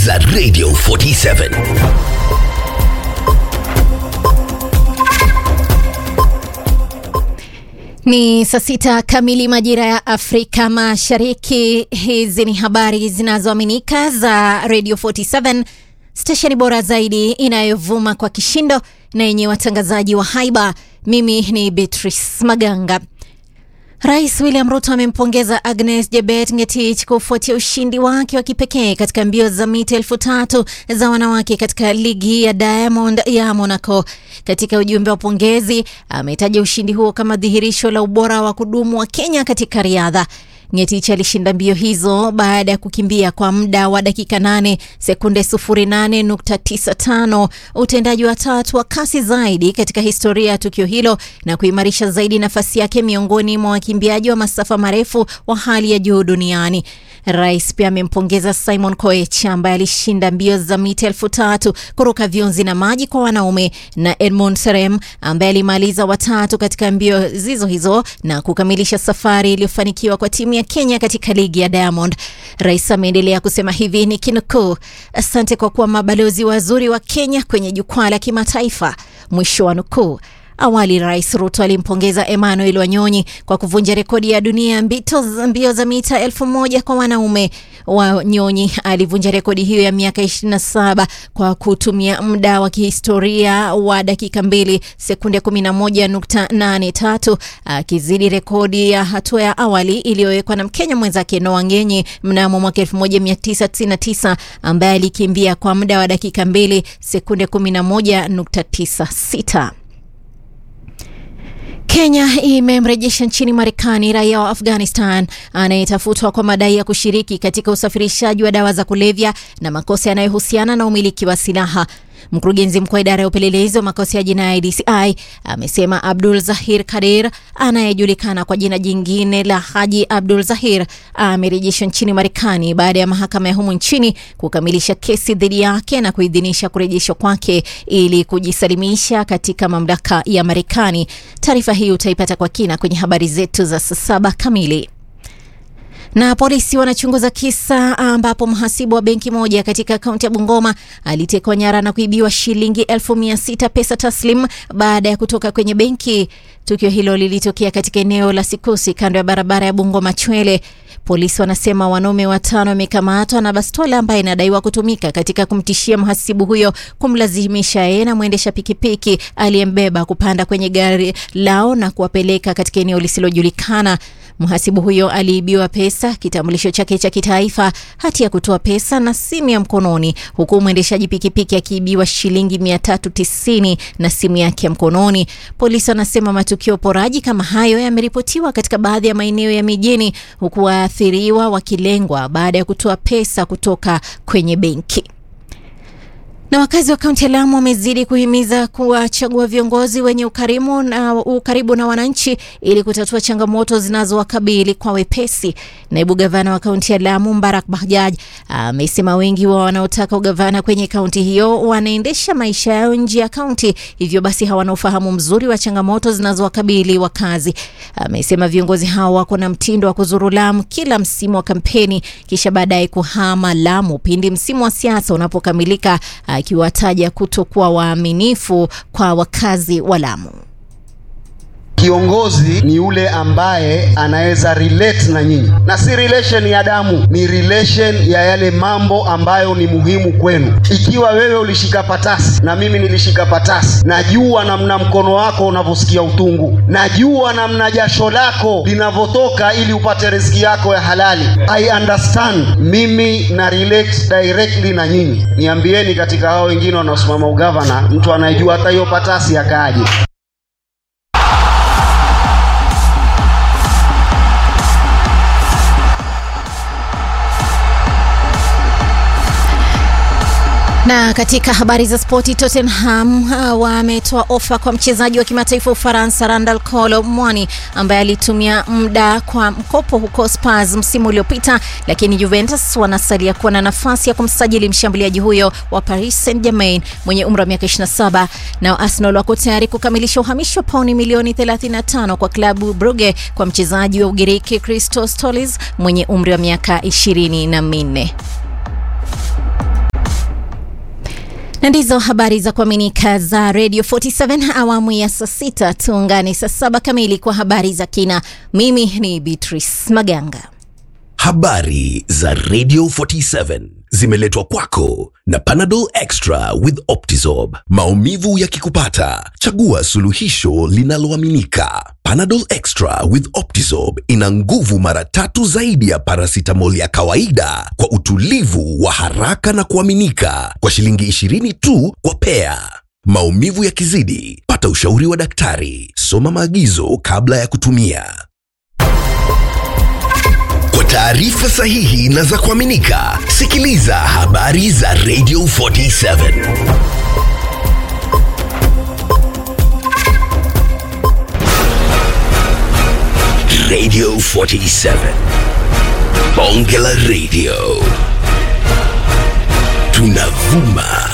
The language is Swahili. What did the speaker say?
za Radio 47. Ni saa sita kamili majira ya Afrika Mashariki. Hizi ni habari zinazoaminika za Radio 47, stesheni bora zaidi inayovuma kwa kishindo na yenye watangazaji wa haiba. Mimi ni Beatrice Maganga. Rais William Ruto amempongeza Agnes Jebet Ngetich kufuatia ushindi wake wa kipekee katika mbio za mita elfu tatu za wanawake katika ligi ya Diamond ya Monaco. Katika ujumbe wa pongezi, ametaja ushindi huo kama dhihirisho la ubora wa kudumu wa Kenya katika riadha. Ngetich alishinda mbio hizo baada ya kukimbia kwa muda wa dakika 8 sekunde 08.95, utendaji wa tatu wa kasi zaidi katika historia ya tukio hilo na kuimarisha zaidi nafasi yake miongoni mwa wakimbiaji wa masafa marefu wa hali ya juu duniani. Rais pia amempongeza Simon Koech ambaye alishinda mbio za mita elfu tatu kuruka viunzi na maji kwa wanaume na Edmund Serem ambaye alimaliza watatu katika mbio zizo hizo na kukamilisha safari iliyofanikiwa kwa timu ya Kenya katika ligi ya Diamond. Rais ameendelea kusema hivi ni kinukuu, asante kwa kuwa mabalozi wazuri wa Kenya kwenye jukwaa la kimataifa, mwisho wa nukuu. Awali Rais Ruto alimpongeza Emmanuel Wanyonyi kwa kuvunja rekodi ya dunia mbito mbio za mita elfu moja kwa wanaume. Wanyonyi alivunja rekodi hiyo ya miaka 27 kwa kutumia muda wa kihistoria wa dakika mbili sekunde 11.83 akizidi rekodi ya hatua ya awali iliyowekwa na Mkenya mwenzake Noah Ngenyi mnamo mwaka 1999 ambaye alikimbia kwa muda wa dakika mbili sekunde 11.96. Kenya imemrejesha nchini Marekani raia wa Afghanistan anayetafutwa kwa madai ya kushiriki katika usafirishaji wa dawa za kulevya na makosa yanayohusiana na umiliki wa silaha. Mkurugenzi mkuu wa idara ya upelelezi wa makosa ya jinai DCI amesema Abdul Zahir Kadir anayejulikana kwa jina jingine la Haji Abdul Zahir amerejeshwa nchini Marekani baada ya mahakama ya humu nchini kukamilisha kesi dhidi yake na kuidhinisha kurejeshwa kwake ili kujisalimisha katika mamlaka ya Marekani. Taarifa hii utaipata kwa kina kwenye habari zetu za saa saba kamili na polisi wanachunguza kisa ambapo mhasibu wa benki moja katika kaunti ya Bungoma alitekwa nyara na kuibiwa shilingi elfu mia sita pesa taslim baada ya kutoka kwenye benki. Tukio hilo lilitokea katika eneo la Sikusi kando ya barabara ya Bungoma Chwele. Polisi wanasema wanaume watano wamekamatwa na bastola ambayo inadaiwa kutumika katika kumtishia mhasibu huyo kumlazimisha yeye na mwendesha pikipiki aliyembeba kupanda kwenye gari lao na kuwapeleka katika eneo lisilojulikana. Mhasibu huyo aliibiwa pesa, kitambulisho chake cha kitaifa, hati ya kutoa pesa na simu ya mkononi, huku mwendeshaji pikipiki akiibiwa shilingi 390 na simu yake ya mkononi. Polisi wanasema matukio poraji kama hayo yameripotiwa katika baadhi ya maeneo ya mijini, huku waathiriwa wakilengwa baada ya kutoa pesa kutoka kwenye benki na wakazi wa kaunti ya Lamu wamezidi kuhimiza kuwachagua viongozi wenye ukarimu na ukaribu na wananchi ili kutatua changamoto zinazowakabili kwa wepesi. Naibu gavana wa kaunti ya Lamu Mbarak Bahjaj amesema wengi wa wanaotaka ugavana kwenye kaunti hiyo wanaendesha maisha yao nje ya kaunti, hivyo basi hawana ufahamu mzuri wa changamoto zinazowakabili wakazi. Amesema viongozi hao wako na mtindo wa kuzuru Lamu kila msimu wa kampeni, kisha baadaye kuhama Lamu pindi msimu wa siasa unapokamilika akiwataja kutokuwa waaminifu kwa wakazi wa Lamu. Kiongozi ni yule ambaye anaweza relate na nyinyi, na si relation ya damu, ni relation ya yale mambo ambayo ni muhimu kwenu. Ikiwa wewe ulishika patasi na mimi nilishika patasi, najua namna mkono wako unavyosikia utungu, najua namna jasho lako linavyotoka ili upate riziki yako ya halali. I understand, mimi na relate directly na nyinyi. Niambieni, katika hao wengine wanaosimama ugavana, mtu anayejua hata hiyo patasi akaaje? Na katika habari za spoti, Tottenham uh, wametoa ofa kwa mchezaji wa kimataifa wa Ufaransa Randal Kolo Mwani ambaye alitumia muda kwa mkopo huko Spurs msimu uliopita, lakini Juventus wanasalia kuwa na nafasi ya kumsajili mshambuliaji huyo wa Paris Saint-Germain mwenye umri wa miaka 27. Nao Arsenal wako tayari kukamilisha uhamisho wa pauni milioni 35 kwa klabu Brugge kwa mchezaji wa Ugiriki Christos Stolis mwenye umri wa miaka 24. na ndizo habari za kuaminika za Radio 47 awamu ya saa sita. Tuungane saa saba kamili kwa habari za kina. Mimi ni Beatrice Maganga. Habari za Radio 47 zimeletwa kwako na Panadol Extra with Optizorb. Maumivu yakikupata, chagua suluhisho linaloaminika. Panadol Extra with Optizorb ina nguvu mara tatu zaidi ya paracetamol ya kawaida kwa utulivu wa haraka na kuaminika kwa shilingi 20 tu kwa pea. Maumivu yakizidi, pata ushauri wa daktari. Soma maagizo kabla ya kutumia. Kwa taarifa sahihi na za kuaminika, sikiliza habari za Radio 47. Radio 47. Bonge la Radio. Tunavuma